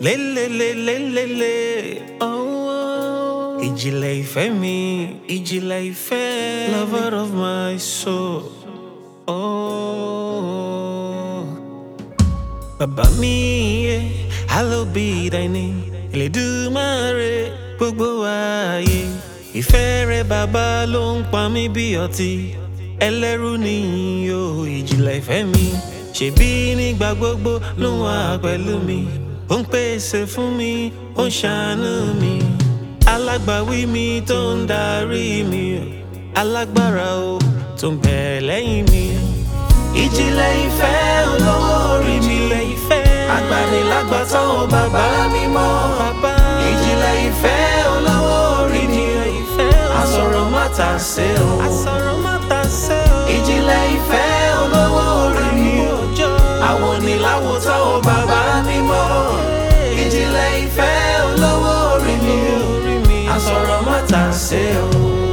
lélelélélélé oh, ìjìnlẹ̀ ìfẹ́ mi ìjìnlẹ̀ ìfẹ́ lover of my soul. Oh. Bàbá mi yé hallowed be thy name Elédùmarè gbogbo ayé ìfẹ́ rẹ bàbá ló ń pa mí bí ọtí ẹlẹ́rú nìyí o ìjìnlẹ̀ ìfẹ́ mi ṣèbí nígbà gbogbo ló ń wà pẹ̀lú mi ó ń pèsè fún mi ó ń ṣàánú mi alágbàwí mi tó ń darí mi alágbára o tó ń bẹ̀ lẹ́yìn mi ìjìnlẹ̀ ìfẹ́ olówó orí mi agbanilágbàtàn o bàbá mi mọ́ ìjìnlẹ̀ ìfẹ́ olówó orí mi àsọ̀rọ̀ má ta ṣe o ìjìnlẹ̀ ìfẹ́ olówó orí mi àwọn oníláwòtán o bàbá mi mọ́ ìjìnlẹ̀ ìfẹ́ olówó orí mi àsọ̀rọ̀ má ta ṣe o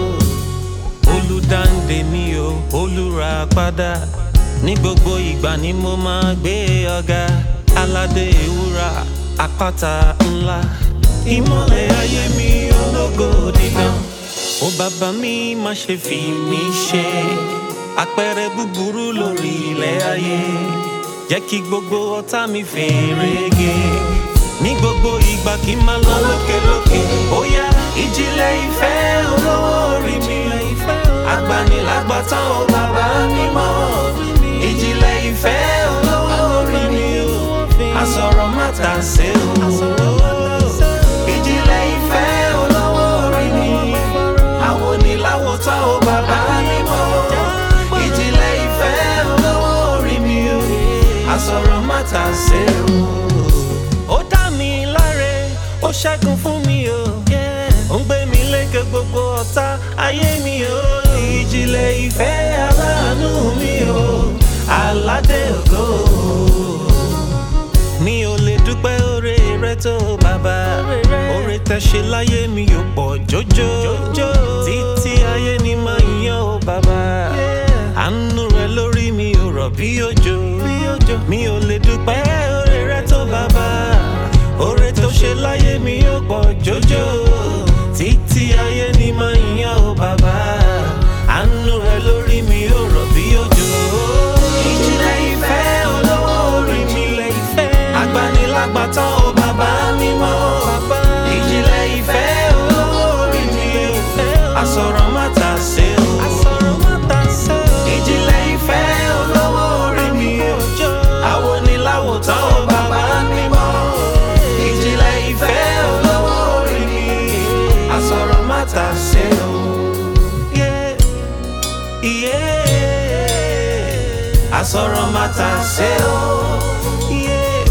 olùdáǹdè mi o olùràpadà ní gbogbo ìgbà ni mo máa gbé ọ̀gá aládé ewúrà àpáta ńlá ìmọ̀lẹ̀ ayé mi ológo dídán ó bàbá mi má ṣe fi mí ṣe àpẹẹrẹ búburú lórí ilẹ̀ ayé jẹ́ kí gbogbo ọ̀tá mi fèrègé ní gbogbo ìgbà kí n máa lọ lókèlókè ó yá ìjìnlẹ̀ ìfẹ́ olówó orí mi agbanilágbàtàn ó bàbá mi mọ́ ìjìnlẹ̀ ìfẹ́ olówó orí mi àsọ̀rọ̀ má ta ṣe o. ìjìnlẹ̀ ìfẹ́ olówó orí mi àwọn oníláwòtán ó bàbá mi mọ́ ìjìnlẹ̀ ìfẹ́ olówó orí mi àsọ̀rọ̀ má ta ṣe o. ó dá mi láre ó ṣẹ́gun fún mi o ó ń gbé mi lékè gbogbo ọ̀tá ayé mi o ìjìnlẹ̀ ìfẹ́ aláàánú mi o aládé ògo mi ò lè dúpẹ́ oore rẹ tó bàbá oore tẹ ṣe láyé mi ò pọ̀ jọjọ títí ayé ni máa yan ó bàbá àánú rẹ lórí mi ò rọ̀ bí òjò mi ò lè dúpẹ́ oore rẹ tó bàbá oore tó ṣe láyé mi ò pọ̀ jọjọ títí ayé ni máa yan ó bàbá àánú rẹ lórí mi ò rọ̀ bí òjò. ìjìnlẹ̀ ìfẹ́ olówó orí mi agbanilágbàtàn ó bàbá mi mọ́ ìjìnlẹ̀ ìfẹ́ olówó orí mi àsọ̀rọ̀ má ta ṣe o. ìjìnlẹ̀ ìfẹ́ olówó orí mi àwọn oníláwòtán ó bàbá mi mọ́ ìjìnlẹ̀ ìfẹ́ olówó orí mi àsọ̀rọ̀ má ta ṣe o. Yeah. Yeah. àsọ̀rọ̀ má ta ṣe o. Yeah.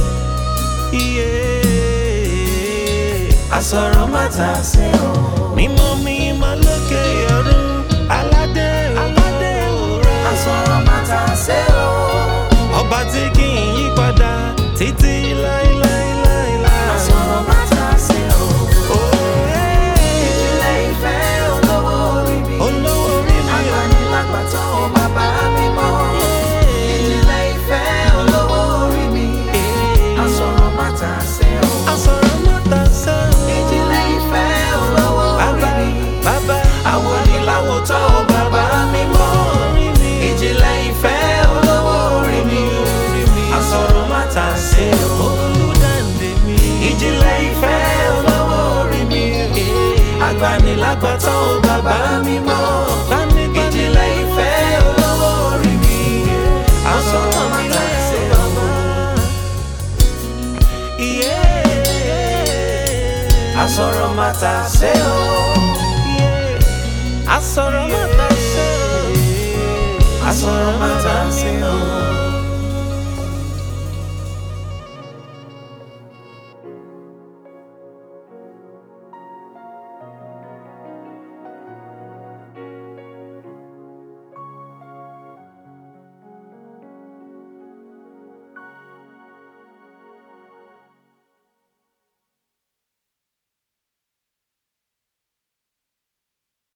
Yeah. àsọ̀rọ̀ má ta ṣe o. mímọ́ mímọ́ lókè ọ̀run aládé aládé òra. àsọ̀rọ̀ má ta ṣe o. ọba tí kì í yí padà títí láíláíláíláí. àsọ̀rọ̀ má ta ṣe o. Oh, yeah. ìjìnlẹ̀ ìfẹ́ olówó orí mi. olówó orí mi ò agbanilágbàtàn ó bàbá mi mọ́. ìjìnlẹ̀ ìfẹ́ olówó orí mi. àsọ̀rọ̀ má ta ṣe o. àsọ̀rọ̀ má ta ṣe o. ìjìnlẹ̀ ìfẹ́ olówó orí Bàbá, mi. bàbá, àwọn oníláwòtán ó bàbá mi mọ́. ìjìnlẹ̀ ìfẹ́ olówó orí mi. àsọ̀rọ̀ má ta ṣe o. olùdáǹdè mi. ìjìnlẹ̀ ìfẹ́ olówó orí mi. agbanilágbàtàn ó bàbá mi mọ́. ìjìnlẹ̀ ìfẹ́ olówó orí mi. àsọ̀rọ̀ má ta ṣe o. Yeah. àsọ̀rọ̀ má ta ṣe o. Yeah. àsọ̀rọ̀ má